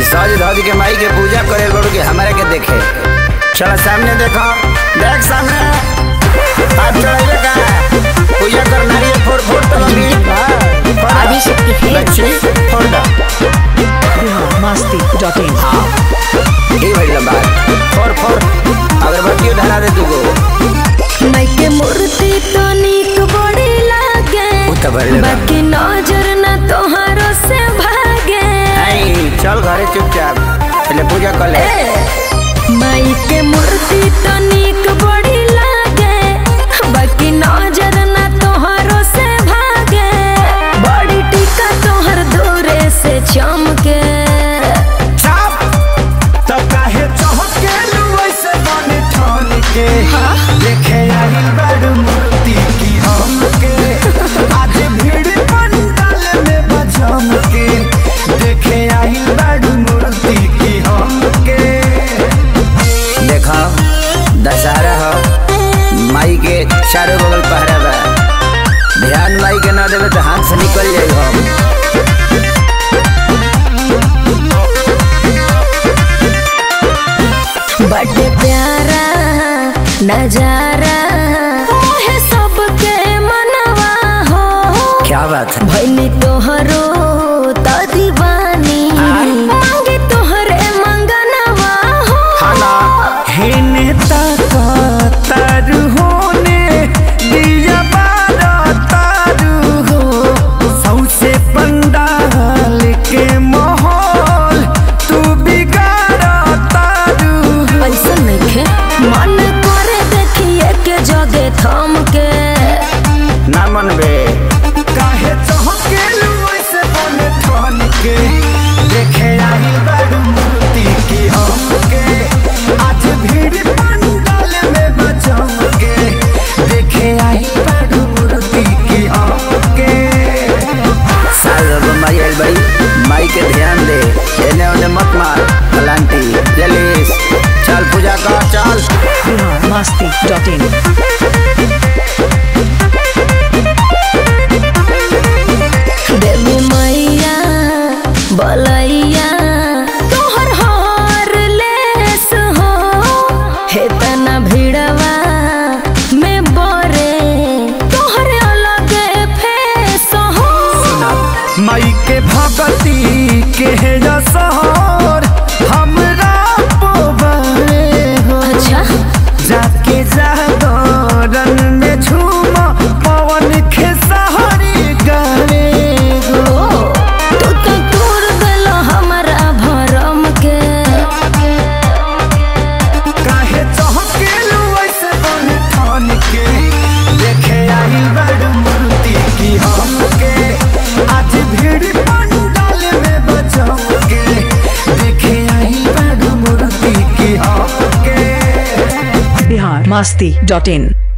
सज धज के माई के पूजा करे बड़ू के हमारे के देखे चलो सामने देखो देख सामने हाथ चढ़ाइए का पूजा कर नारियल फोड़ फोड़ तो लगी आदि शक्ति है। लक्ष्मी फोड़ दो मस्ती डॉट इन हाँ ये भाई लंबा फोड़ फोड़ अगरबत्ती धरा दे तू को माइके मूर्ति तो नीक बड़ी लागे उ त बड़ी लगा। बाकी नजर न तोहारो से भागे आई चल घरे चुपचाप पहले पूजा कर ले माइके मूर्ति तो नीक बड़ी लागे बाकी नजर न तोहारो से भागे बड़ी टीका तोहर दूरे से चमके चाप तो काहे चहके वैसे बने ठान के देखे आई बड़ मूर्ति की हमके आज भीड़ पंडाल में बजम के देखे आई बड़ मूर्ति की हमके देखो दशहरा हो माई के चारों बगल पहरा बा ध्यान माई के ना देवे तो हाथ से निकल जाई हम बड़े प्यारा नजारा है सबके मनवा हो क्या बात है भैनी तोहरो त दीवानी मांगे तोहरे मंगनवा हो खाना हेने तक तारू होने दिया बारा तारू हो सौसे पंडाल के माहौल तू बिगाड़ा तारू हो ऐसा नइखे मन करे देखिए के जगे थम के ना मन बे काहे चहके वैसे बने ठान के देखे आई बड़ मूर्ति की हमके आज भीड़ पंडाल में बचम के देखे आई बड़ मूर्ति की हमके साल रब माई आइल भाई माई के ध्यान दे एने ओने मत मार पलांटी जलीस चल पूजा कर चल मस्ती डॉट इन देवी मैया बलैया तोहर हर लेस हो हे तना भिड़वा में बरे तोहर अलगे फेस हो माई के भगती के सहर हमरा पोबरे हो अच्छा जाके जागरण में झूम पवन खेसहरी गाने गो ओ तू तो तोड़ देलो हमरा भरम के काहे चहके वैसे बन ठान के देखे आई बड़ मूर्ति की हमके आज भीड़ पंडाल में बचम के देखे आई बड़ मूर्ति की हमके बिहार मस्ती डॉट इन